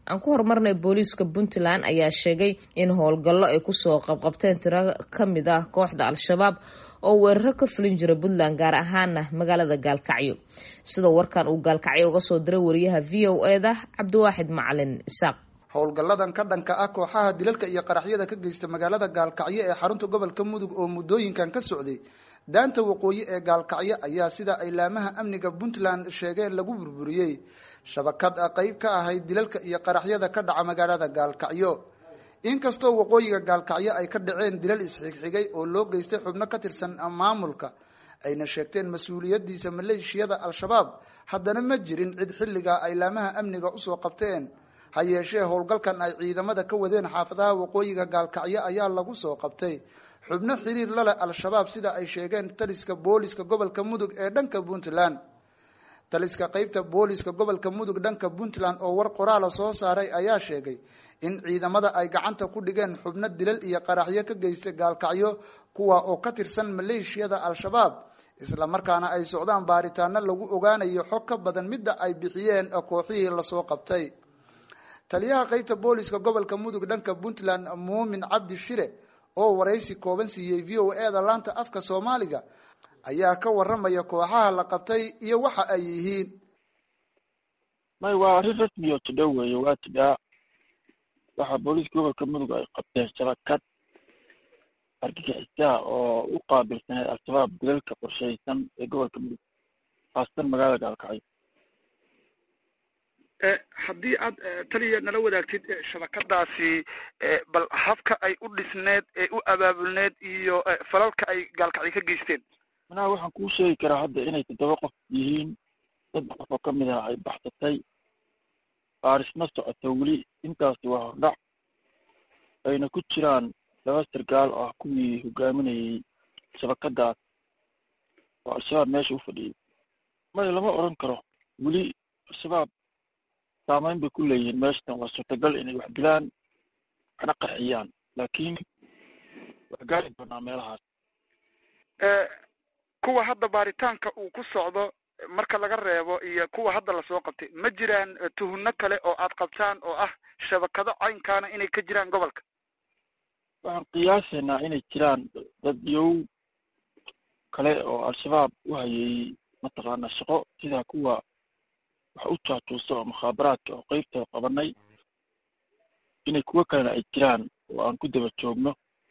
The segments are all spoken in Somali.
aan ku horumarnay booliiska puntland ayaa sheegay in howlgallo ay kusoo qabqabteen tiro ka mid ah kooxda al-shabaab oo weeraro ka fulin jira puntland gaar ahaana magaalada gaalkacyo sidoo warkan uu gaalkacyo uga soo diray wariyaha v o e da cabdiwaaxid macalin isaaq howlgalladan ka dhanka ah kooxaha dilalka iyo qaraxyada ka geysta magaalada gaalkacyo ee xarunta gobolka mudug oo muddooyinkan ka socday daanta waqooyi ee gaalkacyo ayaa sida ay laamaha amniga puntland sheegeen lagu burburiyey shabakad qeyb ka ahayd dilalka iyo qaraxyada ka dhaca magaalada gaalkacyo inkastoo waqooyiga gaalkacyo ay ka dhaceen dilal isxigxigay oo loo geystay xubno ka tirsan maamulka ayna sheegteen mas-uuliyadiisa maleeshiyada al-shabaab haddana ma jirin cid xilligaa ay laamaha amniga usoo qabteen ha yeeshee howlgalkan ay ciidamada ka wadeen xaafadaha waqooyiga gaalkacyo ayaa lagu soo qabtay xubno xiriir la leh al-shabaab sida ay sheegeen taliska booliska gobolka mudug ee dhanka puntland taliska qeybta booliska gobolka mudug dhanka puntland oo war qoraala soo saaray ayaa sheegay in ciidamada ay gacanta ku dhigeen xubno dilal iyo qaraxyo ka geystay gaalkacyo kuwa oo ka tirsan maleeshiyada al-shabaab isla markaana ay socdaan baaritaano lagu ogaanayo xog ka badan midda ay bixiyeen kooxihii lasoo qabtay taliyaha qeybta booliska gobolka mudug dhanka puntland muumin cabdi shire oo waraysi kooban siiyey v o e da laanta afka soomaaliga ayaa ka waramaya kooxaha la qabtay iyo waxa ay yihiin may waa arrin rasmi oo tidho weeye waa tidhaa waxaa booliiska gobolka mudug ay qabteen shabakad argagixisaha oo u qaabilsaneed al-shabaab dilalka qorshaysan ee gobolka mudug haasatan magaalada gaalkacyo haddii aad taliya nala wadaagtid shabakadaasi bal habka ay u dhisneed ee u abaabulneed iyo falalka ay gaalkacyo ka geysteen manaha waxaan kuu sheegi karaa hadda inay toddoba qof yihiin saddex qof oo ka mid ah ay baxsatay baarisma socoto weli intaasi waa hordhac ayna ku jiraan laba sargaal oo ah kuwii hogaaminayay shabakadaas oo al-shabaab meesha u fadhiyay may lama odran karo weli al-shabaab saameyn bay ku leeyihiin meeshatan waa suurtagal inay wax dilaan waxna qarxiyaan laakiin wax gaari doonaa meelahaas kuwa hadda baaritaanka uu ku socdo marka laga reebo iyo kuwa hadda lasoo qabtay ma jiraan tuhunno kale oo aad qabtaan oo ah shabakado caynkaana inay ka jiraan gobolka waxaan qiyaasaynaa inay jiraan dad yow kale oo al-shabaab u hayay mataqaana shaqo sida kuwa wax u jaajuusa oo mukhaabaraadka oo qeybtooda qabanay inay kuwo kalena ay jiraan oo aan ku daba joogno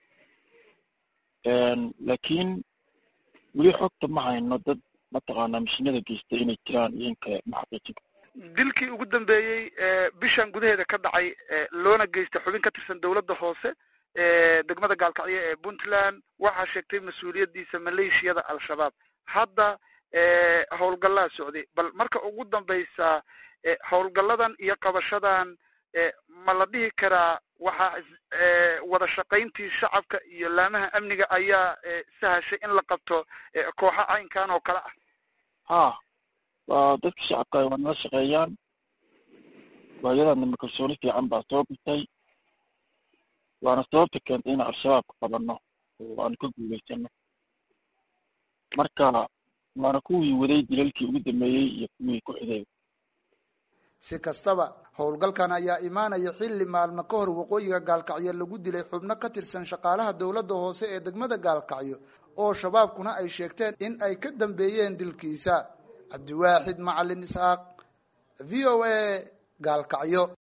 laakiin weli xogta ma hayno dad mataqaanaa mishinada geystay inay jiraan iyo in kale ma xaqiijin dilkii ugu dambeeyey bishan gudaheeda ka dhacay loona geystay xubin ka tirsan dowladda hoose degmada gaalkacyo ee puntland waxaa sheegtay mas-uuliyadiisa maleeshiyada al-shabaab hadda howlgallaa socday bal marka ugu dambeysa howlgalladan iyo qabashadan ma la dhihi karaa waxaa wada shaqayntii shacabka iyo laamaha amniga ayaa sahashay in la qabto kooxo caynkan oo kale ah ha waa dadka shacabka waa nala shaqeeyaan waayadaadnama kalsooni fiican baa soo bitay waana sababta keentay inaan al-shabaab ka qabano oo aanu ka guuleysano marka waana kuwii waday dilalkii ugu dambeeyey iyo kuwii ku xigay si kastaba howlgalkan ayaa imaanaya xilli maalmo ka hor waqooyiga gaalkacyo lagu dilay xubno ka tirsan shaqaalaha dowladda hoose ee degmada gaalkacyo oo shabaabkuna ay sheegteen in ay ka dambeeyeen dilkiisa cabdiwaaxid macalin isxaaq v o a gaalkacyo